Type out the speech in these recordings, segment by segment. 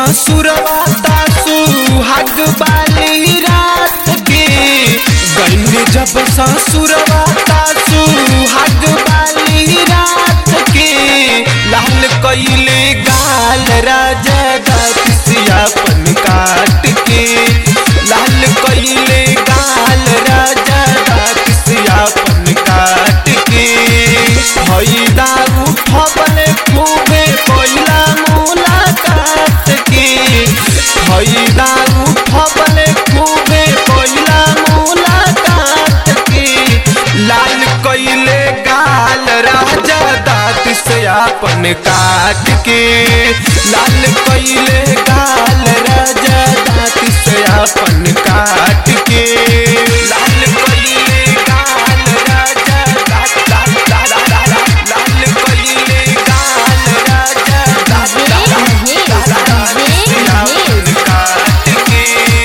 ससुरवा तासु हग बाली रात के गईनी जब ससुरवा तासु हग बाली रात के लाल कइले गाल राजा दासियापन काट के लाल कइले गाल राजा दासियापन काट के हई दारू फबले खूबे पहिला मुलाकात के हई दारू फबले खूबे पहिला मुलाकात के लाल कइले गाल राजा दाँत से आपन काट के लाल कइले गाल राजा दाँत से आपन काट के लाल कइले गाल राजा दाँत दाँत दाँत दाँत लाल कइले गाल राजा दाँत दाँत दाँत दाँत से आपन काट के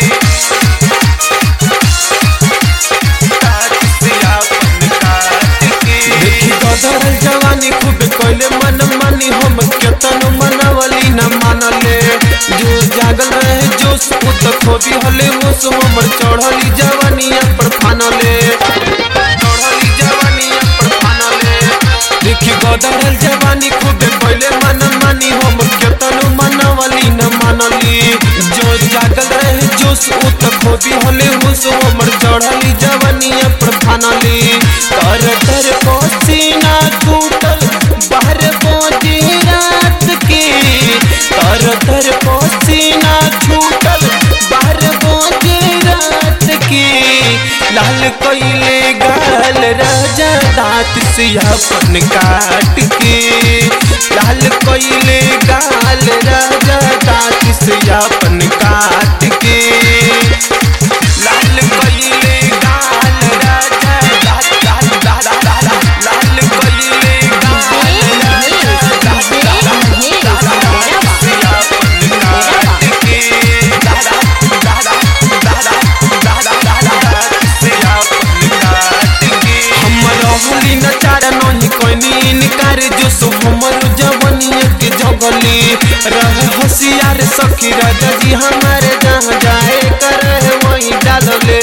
देखी गदरल जवानी खूब कोइले मन मानी हम केतन मनवली न मानले जो जागल रहे जोश उ त खोबी हले होश हमर चढ़ली जवानिया पर फानले चढ़ली जवानिया पर फानले देखी गदरल जवानी खूब कोइले मन मानी हम केतन मनवली न मानली जो जागल रहे जोश उ त खोबी हले होश हमर चढ़ली जवानिया पर फानली तर तर पसीना टूटल बाहर पहुंची रात के तर तर पसीना छूटल बाहर पहुंची रात के लाल कइले गाल राजा दांत से अपन काट के लाल कइले गाल राजा दांत से अपन काट के लाल कइले गाल राजा दांत दांत दांत दांत लाल कइले गाल राजा दांत दांत दांत से अपन काट के दादा दादा दादा दादा दादा से अपन काट के हमर होली न चार नहीं कोनी इनकार जो सो हमर जवनिया के जगली रह होशियार सखी राजा जी हमारे जहाँ जाए कर वहीं डालले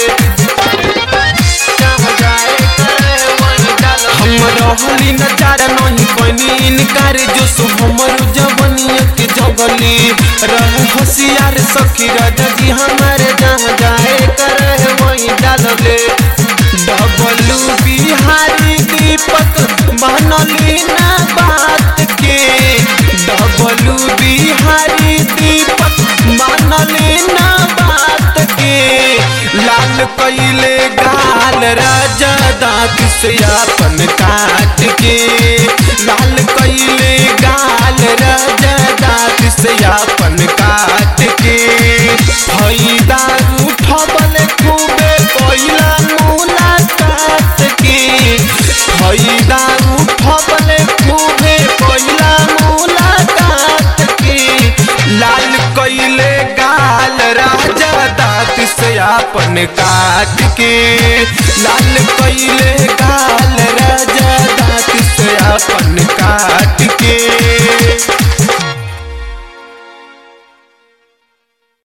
जहाँ जाए कर वहीं डालले हमर होली न चार नहीं कोनी इनकार जो सो हमर जवनिया के जगली रह होशियार सखी राजा जी हमारे जहाँ जाए कर वहीं डालले डबलू बिहारी दीपक बनली ना बात के डबलू बिहारी दीपक बनली ना बात के लाल कइले गाल राजा दांत से अपन काट के लाल कइले गाल राजा दांत से अपन काट के हई दारू ठबल खूबे पहिला मुलाकात के हई दारू ठबल खूबे पहिला मुलाकात के लाल कइले गाल राजा दांत से अपन काट के लाल कइले गाल राजा